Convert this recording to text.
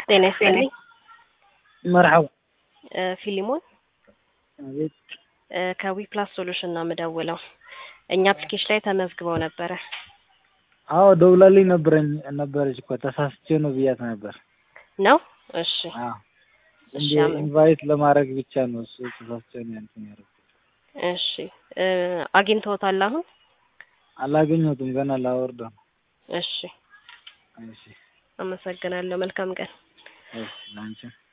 ጤና ይስጥልኝ። መርሐባ እ ፊሊሞን አቤት እ ከዊ ፕላስ ሶሉሽን ነው የምደውለው። እኛ አፕሊኬሽን ላይ ተመዝግበው ነበረ አዎ ደውላልኝ ነበረኝ ነበረች እኮ ተሳስቼ ነው ብያት ነበር። ነው? እሺ አዎ እሺ እንደ አሜን። ኢንቫይት ለማድረግ ብቻ ነው እሱ ተሳስቼ ነው ያንተን ያደረኩት። እሺ እ አግኝተውታል አሁን? አላገኘሁትም ገና ላወርደው ነው። እሺ እሺ አመሰግናለሁ። መልካም ቀን። እሺ ላንቺም